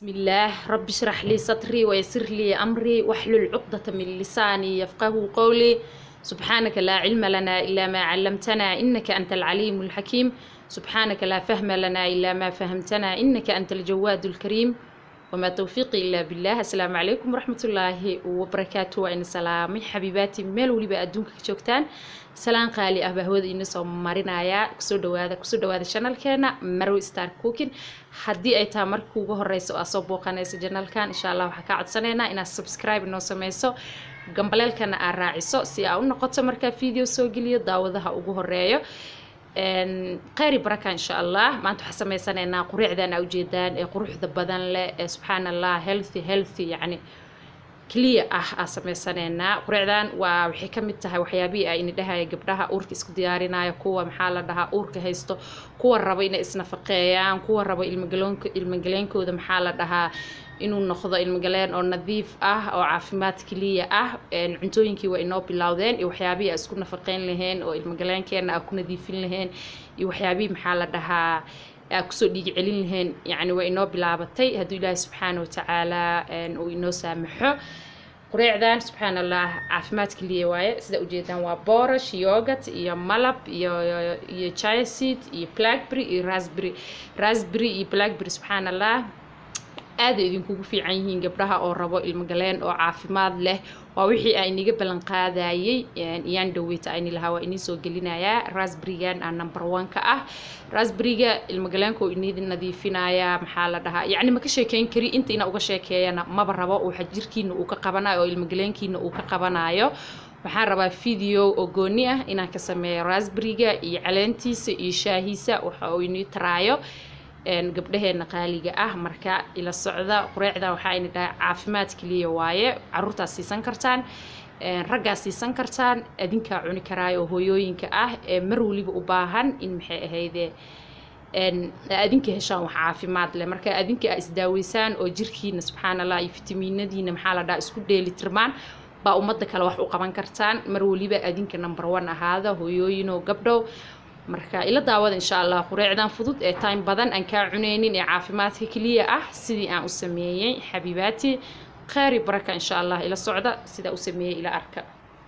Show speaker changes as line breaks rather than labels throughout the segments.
بسم الله رب اشرح لي صدري ويسر لي أمري واحلل عقدة من لساني يفقه قولي سبحانك لا علم لنا إلا ما علمتنا إنك أنت العليم الحكيم سبحانك لا فهم لنا إلا ما فهمتنا إنك أنت الجواد الكريم وما توفيقي إلا بالله السلام عليكم ورحمة الله وبركاته وإن سلامي حبيباتي ميل وليبا أدونك joogtaan salaan qaali ah baa hawada iina soo marinayaa kusoo dhawaada kusoo dhawaada channelkeena marwe star cooking haddii ay tahay marka ugu horeysa oo aad soo booqanaysa channelkan insha allah waxaa kaa codsaneynaa inaad subscribe inoo sameyso gambaleelkana aad raaciso si aa u noqoto markaa video soo geliyo daawadaha ugu horeeyo kheyri baraka insha allah maanta waxaa sameysaneynaa quriicdan aa ujeedaan ee quruxda badan leh ee subxaan allah healthy healthy yacni clear ah aa sameysaneynaa quriicdan waa waxay ka mid tahay waxyaabihii ay ini dhahaya gabdhaha uurka isku diyaarinaya kuwa maxaa la dhahaa uurka haysto kuwa raba inay isnafaqeeyaan kuwa raba ilmagaloonka ilmagaleenkooda maxaa la dhahaa inuu noqdo ilmagaleen oo nadiif ah oo caafimaad keliya ah cuntooyinkii waa inoo bilowdeen iyo waxyaabihii aa isku nafaqeyn laheen oo ilmagaleenkeena aa ku nadiifin laheen iyo waxyaabihii maxaa la dhahaa aa kusoo dhiig celin laheen yacni waa inoo bilaabatay hadduu ilaahi subxaana watacaala uu inoo saamaxo qureecdan subxaan allah caafimaad keliya waaye sida ujeedaan waa boorash yogat iyo malab iyo iyo chiaseed iyo blackberry iyo raspberry raspberry iyo blackberry subxaan allah aaday idinkugu fiican yihiin gabdhaha oo rabo ilmogaleen oo caafimaad leh waa wixii aa iniga ballan qaadayay iyaan dhaweyta ayni lahaa waa inii soo gelinayaa rasberigan aa number one ka ah rasberiga ilmogaleenka oo inii nadiifinayaa maxaa la dhahaa yacni ma ka sheekeyn kari inta ina uga sheekeeyana maba rabo waxa jirkiina uu ka qabanayo oo ilmogaleenkiina uu ka qabanayo waxaan rabaa video oo gooni ah inaan ka sameeyo rasberiga iyo caleentiisa iyo shaahiisa waxa uu inii taraayo gabdhaheena qaaliga ah marka ila socda qureecda waxaa ini dhaha caafimaad keliya waaye caruurtaad siisan kartaan raggaa siisan kartaan adinkaa cuni karaayo oo hooyooyinka ah ee mar waliba u baahan in maxay ahayde adinka heshaan wax caafimaad leh marka adinka aa isdaaweysaan oo jirkiina subxaan allah iyo fitamiinadiina maxaa la dhaha isku dheelitirmaan baa ummadda kale wax u qaban kartaan mar waliba adinka number one ahaada hooyooyinoo gabdhow marka ila daawada insha allah qureecdan fudud ee time badan aan kaa cuneynin ee caafimaadka keliya ah sidii aan u sameeyey xabiibaati kheyri baraka insha allah ila socda sidaa u sameeyey ila arka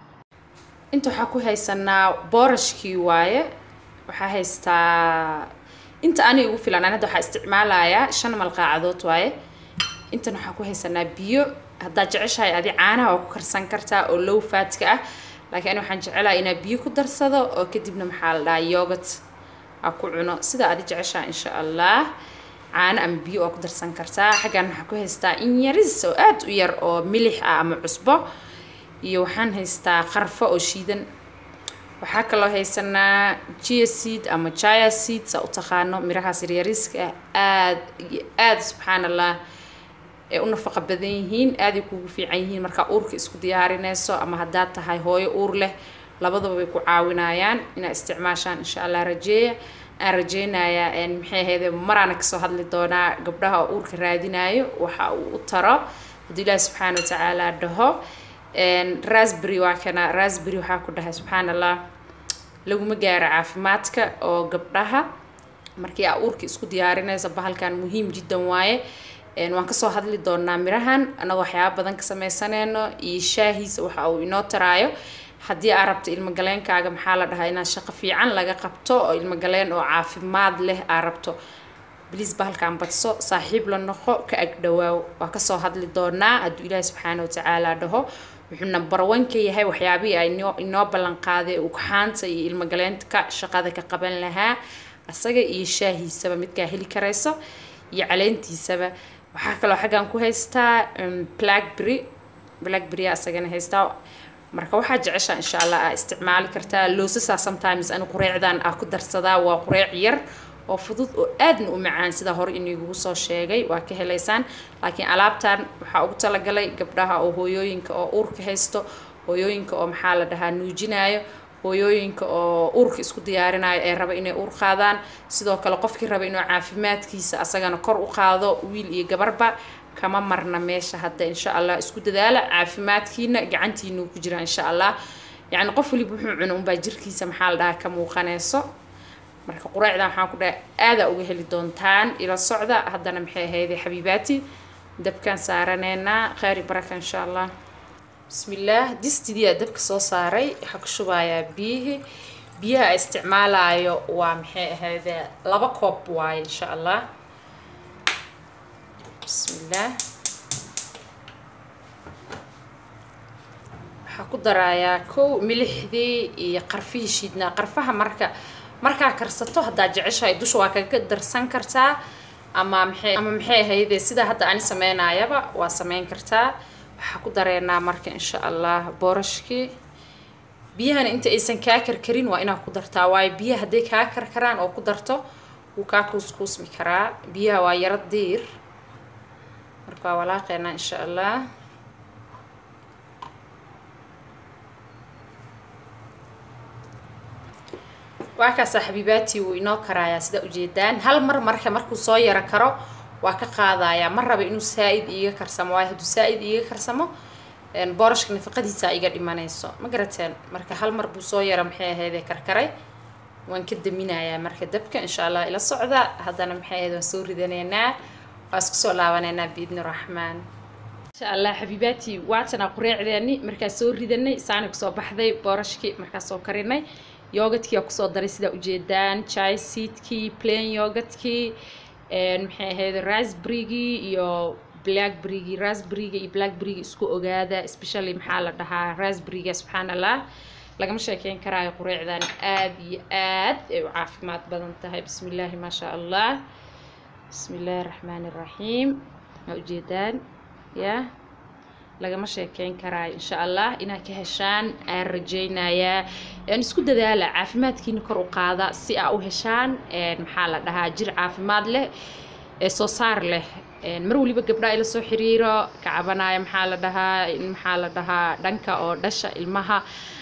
inta waxaa ku haysanaa boorashkii waaye waxaa haystaa inta ani ugu filan an hadda waxaa isticmaalayaa shan malqaacadood waaye intan waxaa ku haysanaa biyo haddaad jeceshahay adi caanaha oo ku karsan kartaa oo low faatka ah laakiin ani waxaan jecelahay inaa biyo ku darsado oo kadibna maxaa la dhahaa yogat aa ku cuno sida adi jeceshaa insha allah caano ama biyo oo ku darsan kartaa xaggan waxaa ku haystaa in yaris oo aad u yar oo milix ah ama cusbo iyo waxaan haystaa qarfo oo shiidan waxaa kaloo haysanaa jia seed ama jia seed saa u taqaano mirahaas yaryariska ah aad iyo aad subxaan allah ee u nafaqa badan yihiin aaday kugu fiican yihiin markaa uurka isku diyaarinayso ama haddaad tahay hooyo uur leh labadaba way ku caawinayaan inaad isticmaashaan insha allah rajeeya aan rajeynayaa maxay ahayde maraana kasoo hadli doonaa gabdhaha oo uurka raadinayo waxa uu u taro haddii ilaahi subxaana watacaala dhaho rasbery waa kana rasbery waxaa ku dhahay subxaan allah laguma gaaro caafimaadka oo gabdhaha markii aa uurka isku diyaarinayso bahalkan muhiim jiddan waaye waan kasoo hadli doonaa mirahan anagoo waxyaaba badan ka sameysaneyno iyo shaahiisa waxa uu inoo taraayo haddii aa rabto ilmogaleenkaaga maxaa la dhahaa inaad shaqo fiican laga qabto oo ilmogaleen oo caafimaad leh aa rabto bliis bahalkan badso saaxiib la noqo ka agdhawaaw waa kasoo hadli doonaa hadduu ilaahi subxaana watacaala dhaho wuxuu number one ka yahay waxyaabihii ay inoo inoo ballan qaaday ugxaanta iyo ilmogaleenta shaqada ka qaban lahaa asaga iyo shaahiisaba midkaa heli karayso iyo caleentiisaba waxaa kaloo xaggan ku haystaa blackberry blackberry asagana haystaa marka waxaa jeceshaa insha allah aa isticmaali kartaa loosasaa sometimes ani qureecdan aa ku darsadaa waa qureec yar oo fudud oo aadna u macaan sida hore inigugu soo sheegay waa ka helaysaan laakiin alaabtan waxaa ugu talagalay gabdhaha oo hooyooyinka oo uurka haysto hooyooyinka oo maxaa la dhahaa nuujinayo hooyooyinka oo uurka isku diyaarinayo ee raba inay uur qaadaan sidoo kale qofkii raba inuu caafimaadkiisa asagana kor u qaado wiil iyo gabarba kama marna meesha hadda insha allah isku dadaala caafimaadkiina gacantiinuu ku jira insha allah yacni qof waliba wuxuu cuno unbaa jirkiisa maxaa la dhahaa ka muuqanayso marka quraacdan waxaan ku dhahay aadaa uga heli doontaan ila socda haddana maxay ahayde xabiibaati dabkaan saaraneynaa khayri baraka insha allah bismillaah distidiyaa dabka soo saaray waxaa ku shubayaa biyihii biyaha a isticmaalaayo waa maxay ahayde laba koob waaye insha allah bismillaah waxaa ku darayaa kow milixdii iyo qarfihii shiidnaa qarfaha marka markaa karsato haddaad jeceshahay dusha waa kaga darsan kartaa ama maxay ama maxay ahayde sida hadda ani sameynayaba waa sameyn kartaa waxaa ku dareynaa marka insha allah boorashkii biyahana inta aysan kaa karkarin waa inaad ku dartaa waayo biyaha hadday kaa karkaraan oo ku darto wuu kaa kuuskuusmi karaa biyaha waa yaro diir marka waa walaaqeynaa insha allah waa kaasa xabiibaatii wuu inoo karaayaa sida ujeedaan hal mar marka markuu soo yaro karo waa ka qaadayaa ma raba inuu saa-id iiga karsamo waayo hadduu saa-id iiga karsamo boorashka nafaqadiisa iga dhimanayso ma garateen marka hal mar buu soo yaro maxay ahaydee karkaray waan ka daminayaa marka dabka insha allah ila socda haddana maxay ahayd waan soo ridanaynaa waa isku soo laabanaynaa biidni raxmaan insha allah xabiibaatii waatanaa qureecdeeni markaa soo ridanay saani kusoo baxday boorashkii markaa soo karinay yogadkii aa kusoo daray sidaa ujeedaan chai seedkii plain yogadkii maxay ahayd rasberrygii iyo blackberrygii rasberryga iyo blackberryga isku ogaada especially maxaa la dhahaa rasberryga subxaan allah lagama sheekeyn karaayo qureecdan aad iyo aad ay u caafimaad badan tahay bismi illaahi maa shaa allah bismi illaahi raxmaani raxiim maa ujeedaan ya lagama sheekeyn karaayo insha allah inaad ka heshaan aan rajaynayaa isku dadaala caafimaadkiina kor u qaada si aa u heshaan maxaa la dhahaa jir caafimaad leh ee soo saar leh mar waliba gabdhaa ila soo xiriiro ka cabanaya maxaa la dhahaa maxaa la dhahaa dhanka oo dhasha ilmaha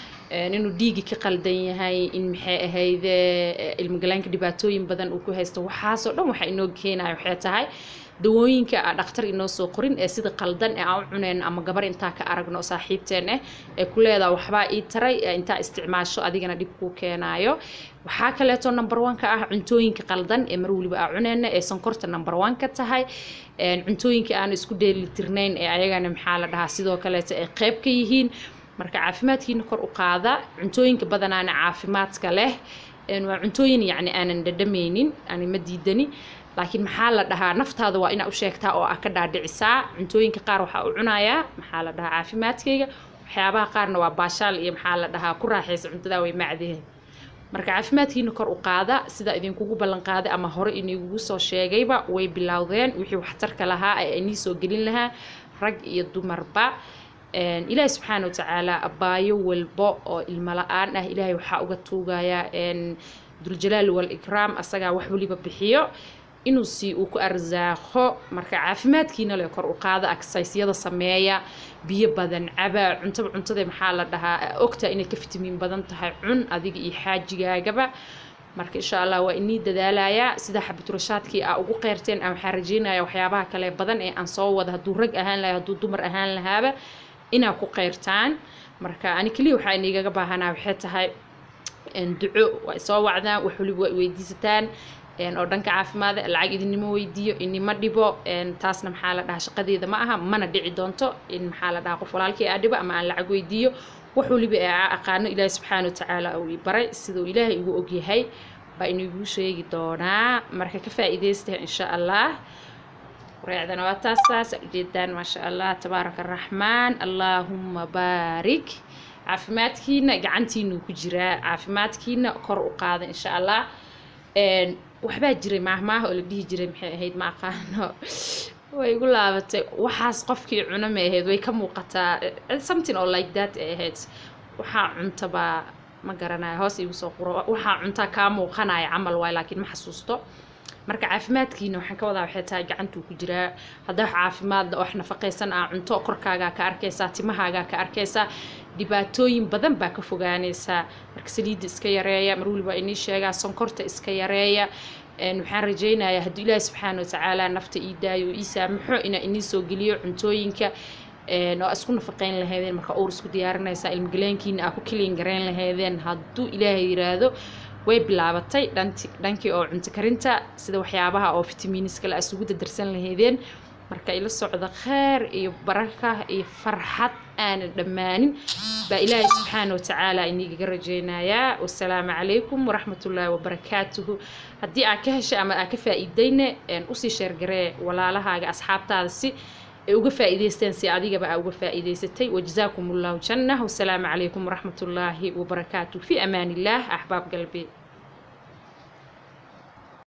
inuu dhiigi ka qaldan yahay in maxay ahayde ilmogalaanka dhibaatooyin badan uu ku haysto waxaasoo dhan waxa inoo keenaya waxay tahay dawooyinka a dhakhtar inoo soo qorin ee sida qaldan ee aan u cuneyn ama gabar intaa ka aragno oo saaxiibteen eh ee ku leedaha waxbaa ii taray intaa isticmaasho adigana dhib kuu keenaayo waxaa kaleeto number one ka ah cuntooyinka qaldan ee mar waliba aa cuneyna ee sonkorta number one ka tahay cuntooyinka aan isku dheelitirnayn ee ayagana maxaa la dhahaa sidoo kaleeto ay qeyb ka yihiin marka caafimaadkiina kor u qaada cuntooyinka badanaana caafimaadka leh waa cuntooyin yacni aanan dhadhameynin ani ma diidani laakiin maxaa la dhahaa naftaada waa inaa u sheegtaa oo aa ka dhaadhicisaa cuntooyinka qaar waxaa u cunayaa maxaa la dhahaa caafimaadkayga waxyaabaha qaarna waa baashaal iyo maxaa la dhahaa ku raaxaysa cuntadaa way macdeen marka caafimaadkiina kor u qaada sida idinkugu ballan qaaday ama hore inigugu soo sheegayba way bilowdeen wixii waxtarka lahaa ee inii soo gelin lahaa rag iyo dumarba ilaahi subxaana watacaala abaayo walbo oo ilmo la-aan ah ilaahay waxaa uga tuugayaa duljalaal walikraam asagaa wax waliba bixiyo inuu si uu ku arsaaqo marka caafimaadkiina le kor u qaada agsaysyada sameeya biyo badan caba cuntaba cuntada maxaa la dhahaa ogtaa inay ka fitamiin badan tahay cun adiga iyo xaajigaagaba marka insha allah waa inii dadaalayaa sida xabiturashaadkii aa ugu qeyrteen aan waxaa rajeynaya waxyaabaha kale badan ee aan soo wada hadduu rag ahaan lahay hadduu dumar ahaan lahaaba inaa ku qeyrtaan marka ani keliya waxaa inigaga baahanaa waxay tahay duco waa soo wacdaan wax waliba waa weydiisataan oo dhanka caafimaada lacag idinima weydiiyo inima dhibo taasna maxaa la dhahaa shaqadeeda ma aha mana dhici doonto in maxaa la dhahaa qof walaalkii aa dhibo ama aan lacag weydiiyo wax waliba ee aa aqaano ilaahi subxaana watacaala uu i baray siduu ilaahay igu ogyahay baa inaguu sheegi doonaa marka ka faa'iidaysta insha allah wareecdana waa taasaas ujeedaan maasha allah tabaaraka araxmaan allaahumma baarik caafimaadkiina gacantiinuu ku jiraa caafimaadkiina kor u qaada insha allah waxbaa jiray maahmaaha oo la dhihi jiray maxay ahayd ma aqaano way igu laabatay waxaas qofkii cuna ma ahayd way ka muuqataa something oo like that ay ahayd waxaa cuntabaa ma garanayo hoos igu soo quro waxaa cuntaa kaa muuqanaya camal waay laakiin ma xasuusto marka caafimaadkiina waxaan ka wadaa waxay tahay gacantuu ku jiraa haddaa wax caafimaad wax nafaqaysan aa cunto korkaagaa ka arkaysaa timahaagaa ka arkaysaa dhibaatooyin badan baa ka fogaanaysaa marka saliidda iska yareeya mar waliba inii sheegaa sonkorta iska yareeya waxaan rajaynayaa hadduu ilaahi subxaana watacaala nafta ii daayo oo ii saamaxo inaa inii soo geliyo cuntooyinka oo aa isku nafaqeyn lahaydeen marka uur isku diyaarinaysaa ilmagaleenkiina aa ku kiliin gareyn lahaydeen hadduu ilaahay yiraahdo way bilaabatay dhanti dhankii oo cunto karinta sida waxyaabaha oo fitamiiniska la isugu dadarsan lahaydeen marka ila socda kheer iyo baraka iyo farxad aanan dhammaanin baa ilaahay subxaana watacaala inigaga rajaynayaa wasalaamu calaykum waraxmatullaahi wabarakaatuhu haddii aad ka heshay ama aad ka faa'iidayne usii sheergaree walaalahaaga asxaabtaada si ay uga faa'iidaysteen si adigaba aa uga faa'iidaysatay wajazaakum allahu janna wasalaamu calaykum waraxmatullaahi wabarakaatuh fi amaan illaah axbaab galbeed